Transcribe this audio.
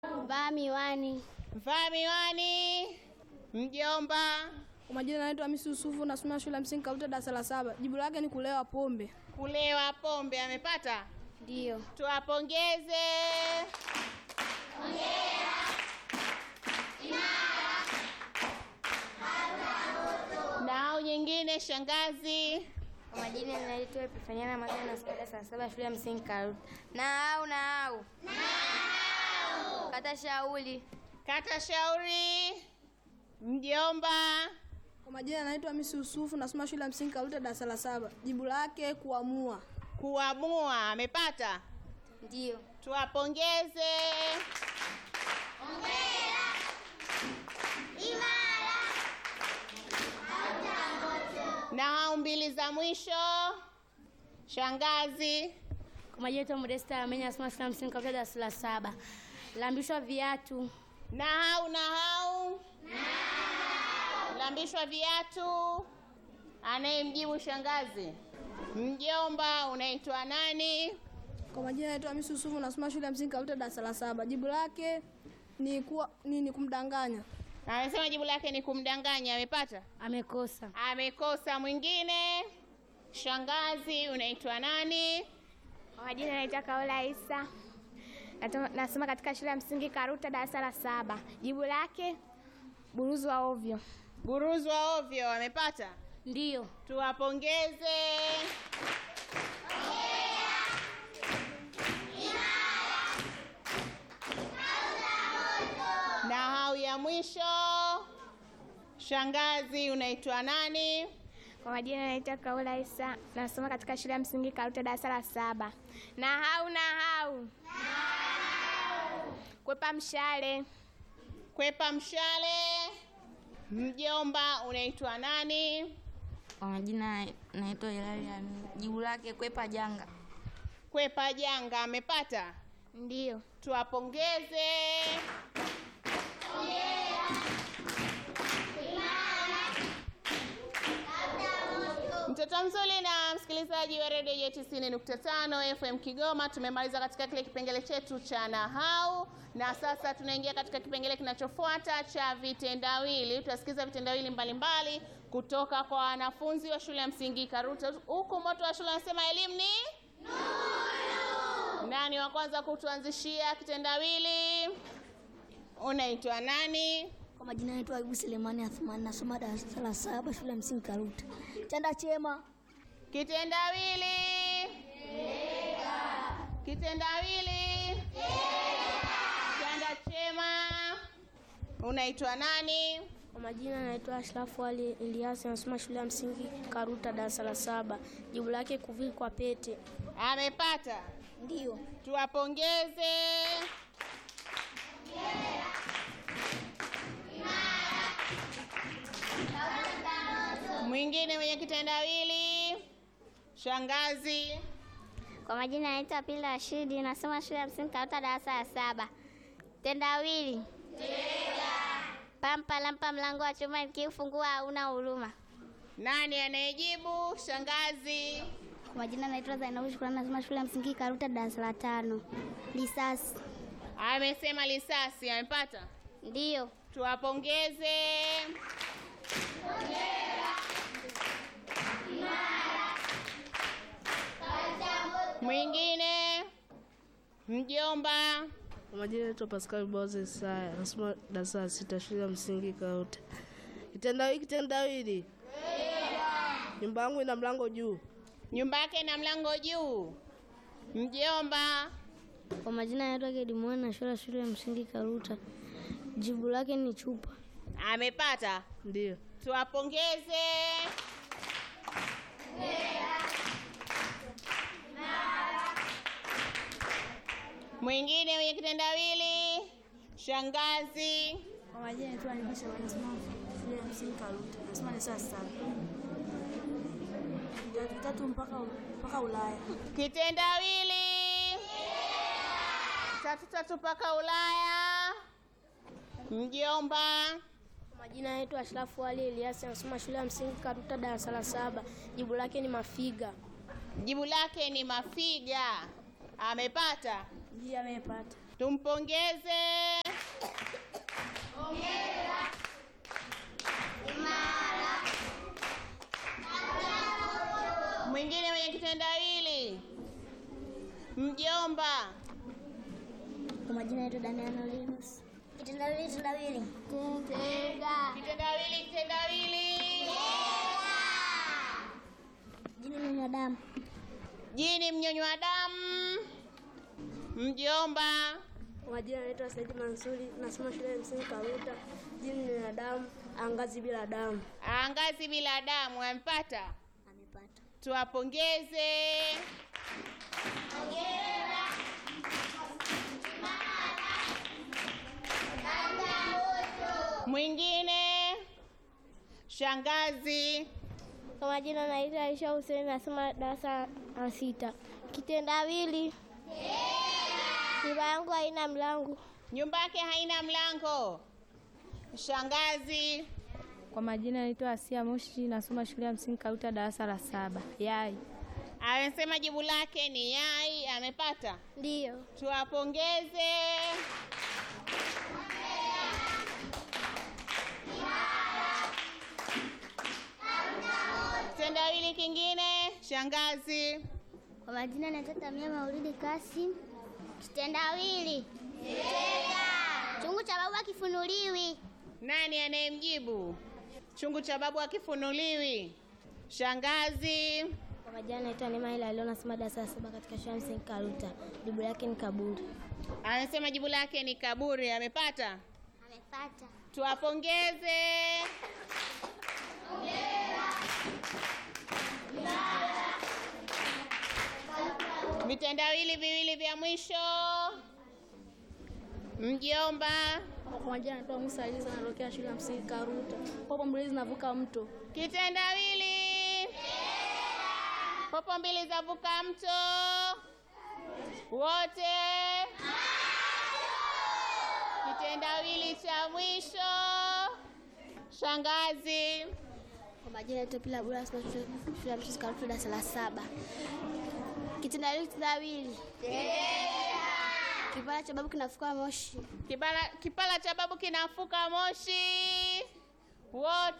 Vaa miwani. Vaa miwani. Mjomba. Kwa majina naitwa Hamisi Yusufu, nasoma shule ya msingi Karuta darasa la saba. Jibu lake ni kulewa pombe. Kulewa pombe amepata? Ndio. Tuwapongeze. Na au nyingine shangazi. Kwa majina naitwa Epifania Ramadhani na skada saa saba shule ya msingi Karuta. Na au na au. Kata shauli. Kata shauri. Mjomba. Kwa majina naitwa Hamisi Yusufu, nasoma shule ya msingi Karuta darasa la saba. Jibu lake kuamua. Kuamua amepata? Ndio. Tuwapongeze. Na hao mbili za mwisho shangazi. Kwa majina naitwa Modesta Amenya nasoma shule ya msingi Karuta darasa la saba. Lambishwa viatu. Na hau na hau lambishwa viatu. Anayemjibu shangazi. Mjomba, unaitwa nani? Kwa majina naitwa Hamisi Yusufu, nasoma shule ya msingi Karuta darasa la saba. Jibu lake ni kuwa ni, ni kumdanganya. Amesema jibu lake ni kumdanganya. Amepata? Amekosa. Amekosa. Mwingine shangazi, unaitwa nani? Kwa majina naitwa Kaola Isa, Nato- nasoma katika shule ya msingi Karuta darasa la saba. Jibu lake buruzu wa ovyo. Buruzu wa ovyo. Amepata? Ndio. Tuwapongeze. Na hau ya mwisho shangazi, unaitwa nani? Kwa majina naitwa Kaola Isa, nasoma katika shule ya msingi Karuta darasa la saba. Na hau na hau kwepa mshale. Kwepa mshale. Mjomba, unaitwa nani? Kwa majina naitwa Hilali Amin. Jibu lake kwepa janga. Kwepa janga. Amepata? Ndio. Tuwapongeze. Mtoto mzuri na msikilizaji wa redio ya 90.5 FM Kigoma, tumemaliza katika kile kipengele chetu cha nahau, na sasa tunaingia katika kipengele kinachofuata cha vitendawili. Tutasikiza vitendawili mbalimbali kutoka kwa wanafunzi wa shule ya msingi Karuta, huku moto wa shule anasema elimu ni nani wa kwanza kutuanzishia kitendawili? Unaitwa nani? Kwa majina naitwa Ayubu Selemani Athmani, nasoma darasa la saba shule ya msingi Karuta. Chanda chema. Kitendawili. Kitendawili. Chanda chema. Unaitwa nani? Kwa majina naitwa Ashrafu Ali Elias nasoma shule ya msingi Karuta darasa la saba. Jibu lake kuvikwa pete. Amepata. Ndio. Tuwapongeze. Mwingine mwenye kitendawili. Shangazi. Kwa majina naitwa Pila Rashidi, nasoma shule ya msingi Karuta darasa la saba. Tendawili. Pampa lampa mlango wa chuma nikiufungua hauna huruma. Nani anayejibu? Shangazi. Kwa majina naitwa Zainabu Shukrani, nasoma shule ya msingi Karuta darasa la tano. Risasi. Amesema lisasi. Amepata. Ndio. Tuwapongeze. Mwingine mjomba. Kwa majina naitwa Pascal Boze Saya, nasoma darasa la sita shule ya msingi Karuta. Kitendawili kitendawili. Nyumba yangu ina mlango juu. Nyumba yake na mlango juu. Mjomba. Kwa majina naitwa Gedimoni na shule shule ya msingi Karuta. Jibu lake ni chupa. Amepata. Ndio. Tuwapongeze. Mwingine mwenye kitendawili. Shangazi. Kwa majina naitwa Anibisha nasoma shule ya msingi Karuta. Nasoma darasa la saba. Tatu tatu mpaka mpaka Ulaya. Kitendawili. Tatu tatu mpaka Ulaya. Mjomba. Kwa majina naitwa Ashrafu Ali Elias nasoma shule ya msingi Karuta darasa la saba. Jibu lake ni mafiga. Jibu lake ni mafiga. Amepata. Ndio amepata. Tumpongeze. Mwingine mwenye kitendawili, mjomba. Kwa majina yetu Damiano Linus. Kitendawili, kitendawili. Kitendawili, kitendawili. Jina ni mwanadamu. Jini mnyonywa damu, mjomba. Kwa majina naitwa Saidi Mansuri, nasoma shule ya msingi Karuta. Jini ni binadamu, angazi bila damu. Angazi bila damu, amepata. Amepata. Tuwapongeze. Mwingine shangazi. Kwa majina naitwa Aisha Hussein, nasoma darasa la sita. Kitendawili, nyumba yangu haina mlango. Nyumba yake haina mlango. Shangazi. Kwa majina naitwa Asia Moshi, nasoma shule ya msingi Karuta darasa la saba. Yai. Amesema jibu lake ni yai, amepata. Ndiyo. Tuwapongeze. Kitendawili kingine shangazi. Kwa majina naitwa Tamia Maulidi Kasim. Kitendawili. Chungu cha babu akifunuliwi. Nani anayemjibu? Chungu cha babu akifunuliwi. Shangazi. Kwa majina naitwa Neema Ila leo nasoma darasa la saba katika shule ya msingi Karuta. Jibu lake ni kaburi. Amesema jibu lake ni kaburi, amepata. Amepata. Tuwapongeze. Vitendawili viwili vya mwisho. Mjomba. Kwa majina naitwa Musa Aliza, natokea shule ya msingi Karuta. Popo mbili zinavuka mto. Kitendawili. Popo mbili zavuka mto. Wote. Kitendawili cha mwisho. Shangazi. Kwa majina naitwa Pila Bura, nasoma shule shule ya msingi Karuta darasa la saba. Kitendawili, kitendawili. Kipara cha babu kinafuka moshi. Kipala, kipala cha babu kinafuka moshi. Wote.